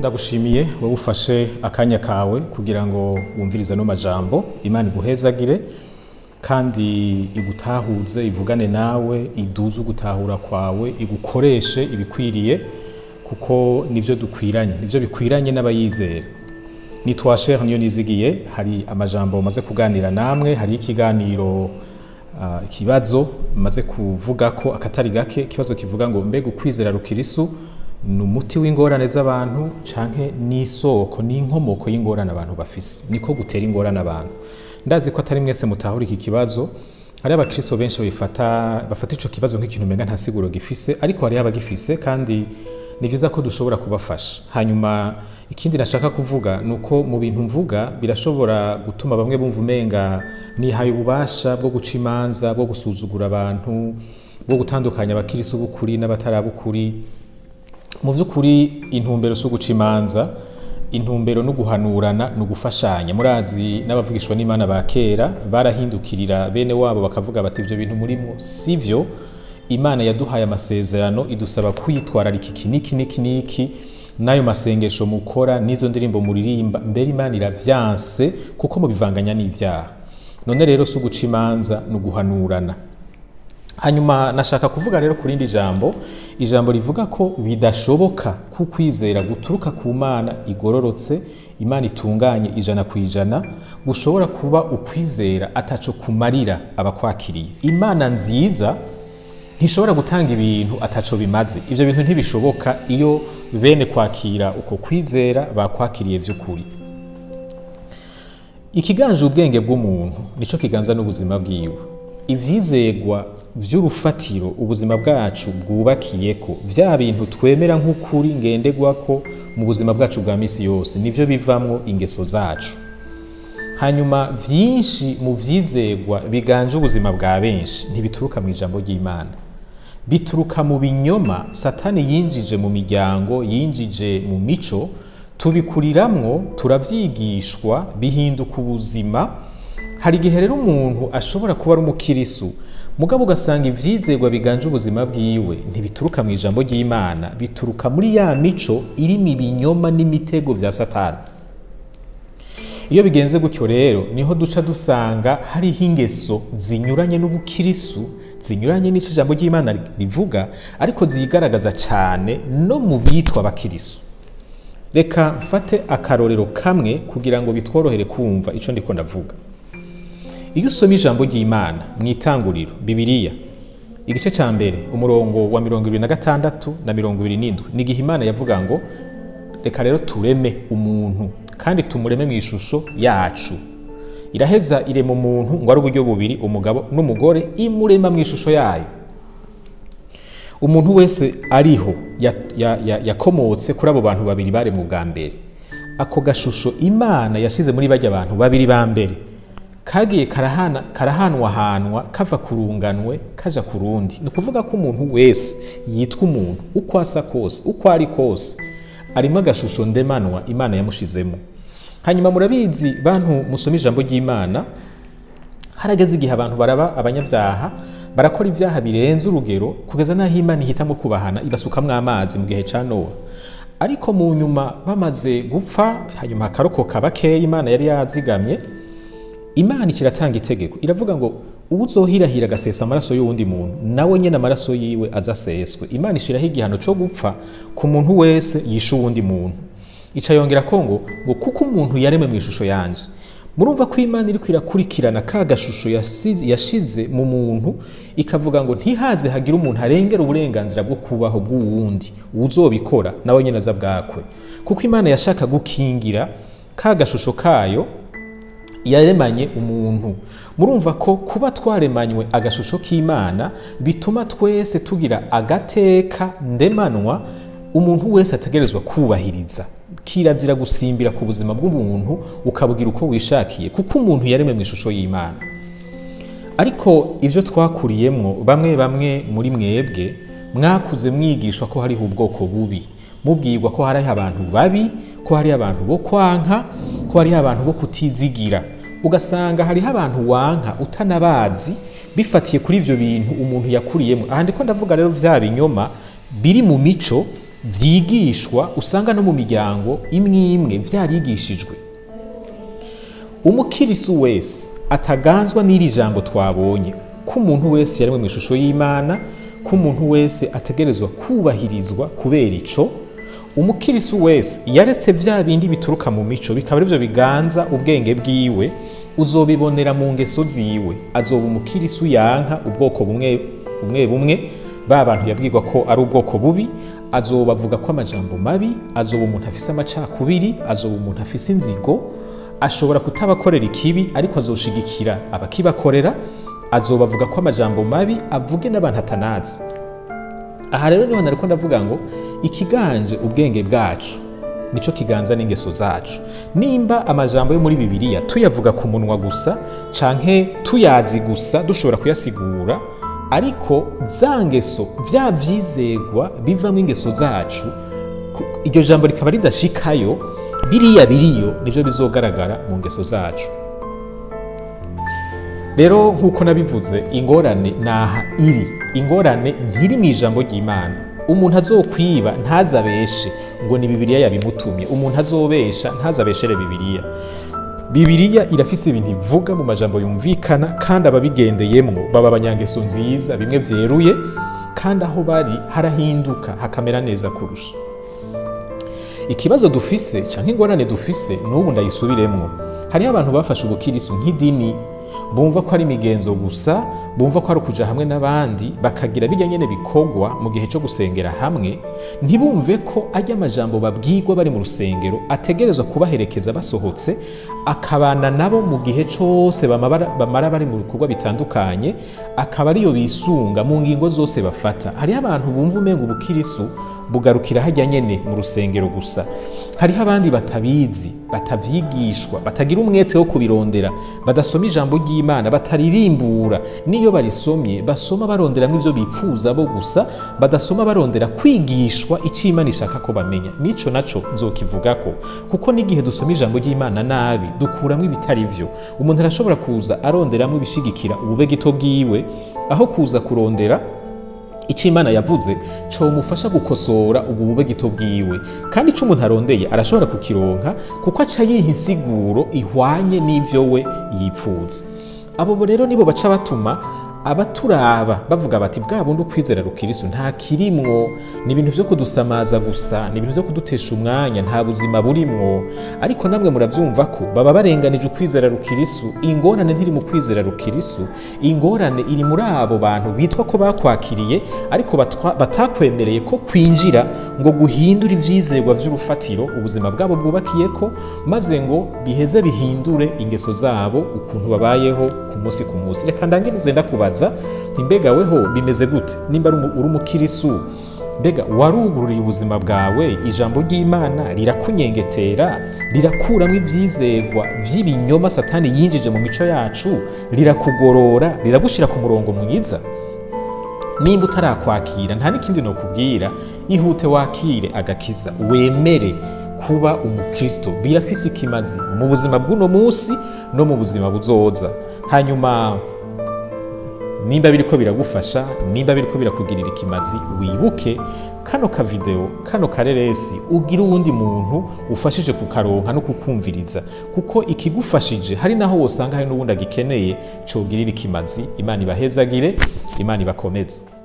ndagushimiye wowe ufashe akanya kawe kugira ngo wumvirize ano majambo imana iguhezagire kandi igutahuze ivugane nawe iduze ugutahura kwawe igukoreshe ibikwiriye kuko nivyo dukwiranye nivyo bikwiranye n'abayizera nitwa Sheikh niyo nizigiye hari amajambo maze kuganira namwe hari ikiganiro uh, ikibazo maze kuvuga ko akatari gake ikibazo kivuga ngo mbega ukwizera rukirisu ni umuti w'ingorane z'abantu canke n'isoko n'inkomoko y'ingorane abantu bafise niko gutera ingorane abantu ndazi ko atari mwese mutahura iki kibazo hari abakristo benshi bifata bafata ico kibazo nk'ikintu umenga nta siguro gifise ariko hari abagifise kandi ni vyiza ko dushobora kubafasha hanyuma ikindi nashaka kuvuga ni uko mu bintu mvuga birashobora gutuma bamwe bumva umenga nihaye ububasha bwo guca imanza bwo gusuzugura abantu bwo gutandukanya abakirisi b'ukuri n'abatarabukuri mu by'ukuri intumbero si uguca imanza intumbero no guhanurana ni ugufashanya murazi n'abavugishwa n'imana ba kera barahindukirira bene wabo bakavuga bati ibyo bintu murimo si byo imana yaduhaye amasezerano idusaba kwitwararika iki niki niki niki n'ayo masengesho mukora n'izo ndirimbo muririmba mbere imana iravyanse kuko mubivanganya n'ivyaha none rero si uguca imanza ni uguhanurana hanyuma nashaka kuvuga rero ku rindi jambo ijambo rivuga ko bidashoboka ko ukwizera guturuka ku mana igororotse imana itunganye ijana ku ijana gushobora kuba ukwizera ataco kumarira abakwakiriye imana nziza ntishobora gutanga ibintu ataco bimaze ivyo bintu ntibishoboka iyo bene kwakira uko kwizera bakwakiriye vy'ukuri ikiganje ubwenge bw'umuntu nico kiganza n'ubuzima bwiwe ivyizegwa vy'urufatiro ubuzima bwacu bwubakiyeko vya bintu twemera nk'ukuri ngendegwako mu buzima bwacu bwa misi yose nivyo bivamwo ingeso zacu hanyuma vyinshi mu vyizegwa biganje ubuzima bwa benshi ntibituruka mu ijambo ry'imana bituruka mu binyoma satani yinjije mu miryango yinjije mu mico tubikuriramwo turavyigishwa bihinduka ubuzima hari igihe rero umuntu ashobora kuba ari umukirisu mugabo ugasanga ivyizegwa biganje ubuzima bwiwe ntibituruka mu ijambo ry'imana bituruka muri ya mico irimo ibinyoma n'imitego vya satani iyo bigenze gutyo rero niho duca dusanga hariho ingeso zinyuranye n'ubukirisu zinyuranye n'ico ijambo ry'imana rivuga ariko zigaragaza cane no mu bitwa abakirisu reka mfate akarorero kamwe kugira ngo bitworohere kumva ico ndiko ndavuga iyo usoma ijambo ry'imana mu itanguriro bibiliya igice cya mbere umurongo wa mirongo ibiri na gatandatu na mirongo ibiri n'indwi ni igihe imana yavuga ngo reka rero tureme umuntu kandi tumureme mu ishusho yacu iraheza irema umuntu ngo ari uburyo bubiri umugabo n'umugore imurema mu ishusho yayo umuntu wese ariho yakomotse kuri abo bantu babiri baremwe bwa mbere ako gashusho imana yashize muri bajya abantu babiri ba mbere kagiye karahanwahanwa kava ku runganwe kaja ku rundi ni ukuvuga ko umuntu wese yitwa umuntu uko asa kose uko ari kose arimo agashusho ndemanwa imana yamushizemo hanyuma murabizi bantu musoma ijambo ry'imana harageze igihe abantu baraba abanyabyaha barakora ibyaha birenze urugero kugeza n'aho imana ihitamo kubahana ibasukamwo amazi mu gihe cya nowa ariko mu nyuma bamaze gupfa hanyuma hakarokoka bakeya imana yari yazigamye imana ikiratanga itegeko iravuga ngo ubu uzohirahira agasesa amaraso y'uwundi muntu nawe nyine amaraso yiwe azaseswe imana ishiraho igihano cyo gupfa ku muntu wese yishe uwundi muntu ica yongera ko ngo ngo kuko umuntu yaremwe mu ishusho yanje murumva ko imana iri kwirakurikirana ka gashusho yashize mu muntu ikavuga ngo ntihaze hagire umuntu arengera uburenganzira bwo kubaho bw'uwundi uzobikora nawe nyine aza bwakwe kuko imana yashaka gukingira ka gashusho kayo yaremanye umuntu murumva ko kuba twaremanywe agashusho k'imana bituma twese tugira agateka ndemanwa umuntu wese ategerezwa kubahiriza kirazira gusimbira ku buzima bw'umuntu ukabwira uko wishakiye kuko umuntu yaremwe mu ishusho y'imana ariko ibyo twakuriyemo bamwe bamwe muri mwebwe mwakuze mwigishwa ko hariho ubwoko bubi mubwirwa ko hariho abantu babi ko hariho abantu bo kwanka ko hariho abantu bo kutizigira ugasanga hariho abantu wanka utanabazi bifatiye kuri ibyo bintu umuntu yakuriyemo aha ndiko ndavuga rero bya binyoma biri mu mico vyigishwa usanga no mu miryango imwe imwe vyarigishijwe umukirisu wese ataganzwa n'iri jambo twabonye ko umuntu wese yaremwe mu ishusho y'imana ko umuntu wese ategerezwa kubahirizwa kubera ico umukirisu wese yaretse vya bindi bituruka mu mico bikaba arivyo biganza ubwenge bwiwe uzobibonera mu ngeso ziwe azoba umukirisu yanka ubwoko bumwe bumwe bumwe ba bantu yabwirwa ko ari ubwoko bubi azoba avuga ko amajambo mabi azoba umuntu afise amacakubiri azoba umuntu afise inzigo ashobora kutabakorera ikibi ariko azoshigikira abakibakorera azoba avuga ko amajambo mabi avuge n'abantu atanazi aha rero niho nariko ndavuga ngo ikiganje ubwenge bwacu nico kiganza n'ingeso zacu nimba amajambo yo muri bibiliya tuyavuga ku munwa gusa canke tuyazi gusa dushobora kuyasigura ariko za ngeso vya vyizegwa bivamo ingeso zacu ku- iryo jambo rikaba ridashikayo biriya biriyo nivyo bizogaragara mu ngeso zacu rero nk'uko nabivuze ingorane naha iri ingorane ntiri mu ijambo ry'imana umuntu azokwiba ntazabeshe ngo ni bibiliya yabimutumye umuntu azobesha ntazabeshere bibiliya bibiliya irafise ibintu ivuga mu majambo yumvikana kandi ababigendeyemwo baba abanyangeso nziza bimwe vyeruye kandi aho bari harahinduka hakamera neza kurusha ikibazo dufise canke ingorane dufise n'ubu ndayisubiremwo hariho abantu bafashe ubukirisu nk'idini bumva ko ari imigenzo gusa bumva ko ari ukuja hamwe n'abandi bakagira bijya nyene bikorwa mu gihe cyo gusengera hamwe ntibumve ko ajya amajambo babwirwa bari mu rusengero ategerezwa kubaherekeza basohotse akabana nabo mu gihe cyose bamara bamara bari mu bikorwa bitandukanye akaba ariyo bisunga mu ngingo zose bafata hariho abantu bumva umenga ubukirisu bugarukira hajya nyene mu rusengero gusa hariho abandi batabizi batavyigishwa batagira umwete wo kubirondera badasoma ijambo ry'imana bataririmbura n'iyo barisomye basoma baronderamwo ivyo bipfuza bo gusa badasoma barondera kwigishwa ico imana ishaka ko bamenya nico naco nzokivugako kuko n'igihe dusoma ijambo ry'imana nabi dukuramwo ibitari vyo umuntu arashobora kuza aronderamwo ibishigikira ububegito bwiwe aho kuza kurondera icyo imana yavuze comufasha gukosora ubwo bubegito bwiwe kandi icyo umuntu arondeye arashobora kukironka kuko aca yiha insiguro ihwanye n'ivyo we yipfuza abo rero nibo baca batuma abaturaba bavuga bati bwa bundi ukwizera rukirisu nta kirimwo ni ibintu vyo kudusamaza gusa ni ibintu vyo kudutesha umwanya nta buzima burimwo ariko namwe muravyumva ko baba barenganije ukwizera rukirisu ingorane ntiri mu kwizera rukirisu ingorane iri muri abo bantu bitwa ko bakwakiriye ariko batwa- batakwemereye ko kwinjira ngo guhindura ivyizerwa vy'urufatiro ubuzima bwabo bwubakiyeko maze ngo biheze bihindure ingeso zabo ukuntu babayeho ku munsi ku munsi reka ndangenize ndakubaza nti mbega weho bimeze gute nimba ari umu- uri umukirisu mbega warugururiye ubuzima bwawe ijambo ry'imana rirakunyengetera rirakuramo ivyizegwa vy'ibinyoma satani yinjije mu mico yacu rirakugorora riragushira ku murongo mwiza nimba utarakwakira nta n'ikindi nokubwira ihute wakire agakiza wemere kuba umukristo birafise ikimazi mu buzima bw'uno munsi no mu buzima buzoza hanyuma nimba biriko biragufasha nimba biriko birakugirira ikimazi wibuke kano kavideo kano kareresi ugire uwundi muntu ufashije kukaronka no kukumviriza kuko ikigufashije hari naho wosanga hari n'uwundi agikeneye cogirira ikimazi imana ibahezagire imana ibakomeze